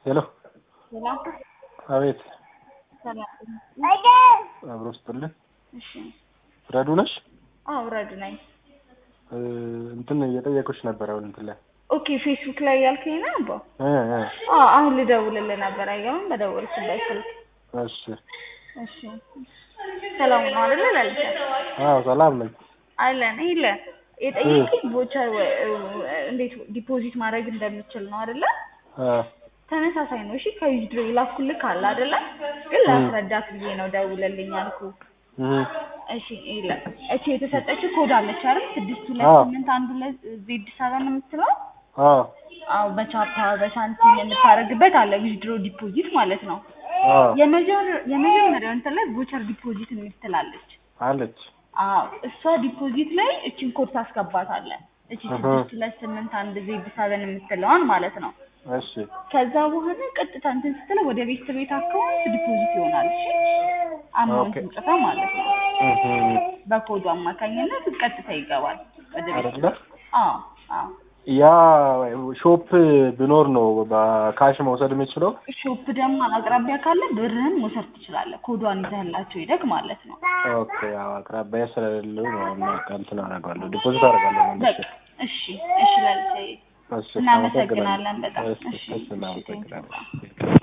ሄሎ ሰላም አቤት ሰላም። አብሮ ስጥልን እሺ ፍረዱ ነሽ አዎ ረዱ ነኝ። እ እንትን እየጠየኩሽ ነበር አሁን እንትን ላይ ኦኬ ፌስቡክ ላይ ያልከኝ ነው አባ? እ እ አዎ አሁን ልደውልልህ ነበር። አይገርም በደወልኩበት ስልክ። እሺ እሺ ሰላም ነው አይደለ? ላልቻ አዎ ሰላም ነኝ አለን ይለ የጠየቀኝ ቦቸር እንዴት ዲፖዚት ማድረግ እንደምችል ነው አይደለ? አ ተመሳሳይ ነው። እሺ ከዊዝድሮ ላኩልህ አለ አይደለ? ግን ላስረዳት ብዬ ነው ደውለልኝ አልኩ። እ እሺ ይለ እቺ የተሰጠችው ኮድ አለች አይደል? ስድስት ሁለት አዎ። ስምንት አንድ ሁለት ዜድ ሰበን የምትለው አዎ አዎ በቻፓ በሳንቲም የምታደርግበት አለ ዊዝድሮ ዲፖዚት ማለት ነው። አዎ የመጀመር- የመጀመሪያው እንትን ላይ ቮቸር ዲፖዚት የሚል ትላለች። አለች አዎ እሷ ዲፖዚት ላይ እችን ኮድ ታስገባታለህ። እቺ እህ። ስድስት ሁለት ስምንት አንድ ዜድ ሰበን የምትለዋን ማለት ነው። እሺ ከዛ በኋላ ቀጥታ እንትን ስትለው ወደ ቤት ቤት አካውንት ዲፖዚት ይሆናል። እሺ አማውንቱን ኦኬ። ጽፋ ማለት ነው። እህ በኮዱ አማካኝነት ቀጥታ ይገባል ወደ ቤት። አይደለ አዎ አዎ ያ ሾፕ ቢኖር ነው በካሽ መውሰድ የምችለው ሾፕ ደግሞ አቅራቢያ ካለ ብርህን መውሰድ ትችላለህ። ኮዷን ይዘህላቸው ይደግ ማለት ነው። ኦኬ ያው አቅራቢያ ስለሌለው ነው እና እንትን አደርጋለሁ ዲፖዚት አደርጋለሁ መልሼ በቃ እሺ እሺ ላልቼ እሺ እናመሰግናለን በጣም እሺ እሺ እሺ እሺ እናመሰግናለን